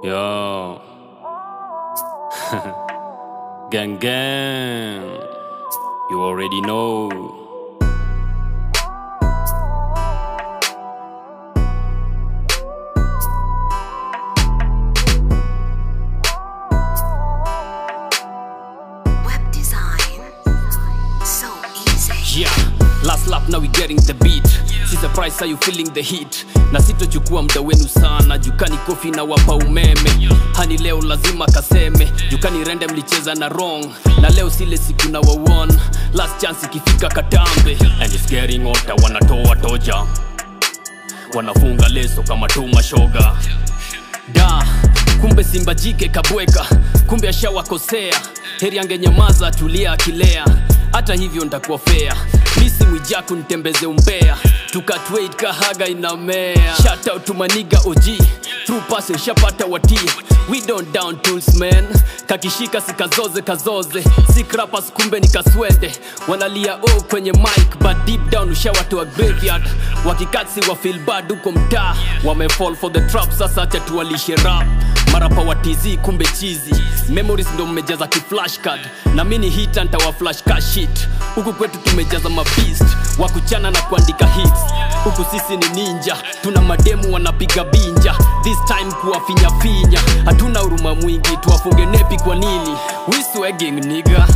Yo. gang gang. You already know. Web design. So easy. Yeah, last lap now we getting the beat. Si surprise how you feeling the heat. Na sitochukua muda wenu sana, jukani kofi na wapa umeme. Hani leo lazima kaseme, jukani rende mlicheza na wrong. Na leo sile siku na wawon. Last chance ikifika katambe. And it's getting hotter, wanatoa toja. Wanafunga leso kama tu mashoga. Da, kumbe simba jike kabweka, kumbe ashawakosea. Heri angenyamaza tulia akilea, hata hivyo ntakuwa fea. Misi mwijaku nitembeze umbea, tukatweit kahaga inamea. Shout out to maniga OG, through passing shapata watii. We don't down tools man, kakishika sikazoze kazoze. Sick rappers kumbe ni kaswende, wanalia o kwenye mic but deep down ushawatoa graveyard. Wakikatsi wa feel bad huko mtaa, wamefall for the trap. Sasa acha tuwalishe rap marapa wa TZ kumbe chizi memories ndo mmejaza kiflash card na mini hita ntawa flash ka shit huku kwetu tumejaza mabeast wa kuchana na kuandika hits huku sisi ni ninja tuna mademu wanapiga binja this time kuwafinyafinya hatuna huruma mwingi tuwafunge nepi kwa nini we swagging nigga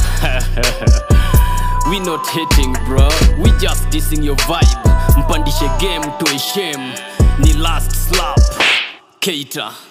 we not hating bro we just dissing your vibe mpandishe game toe shame ni last slap Keita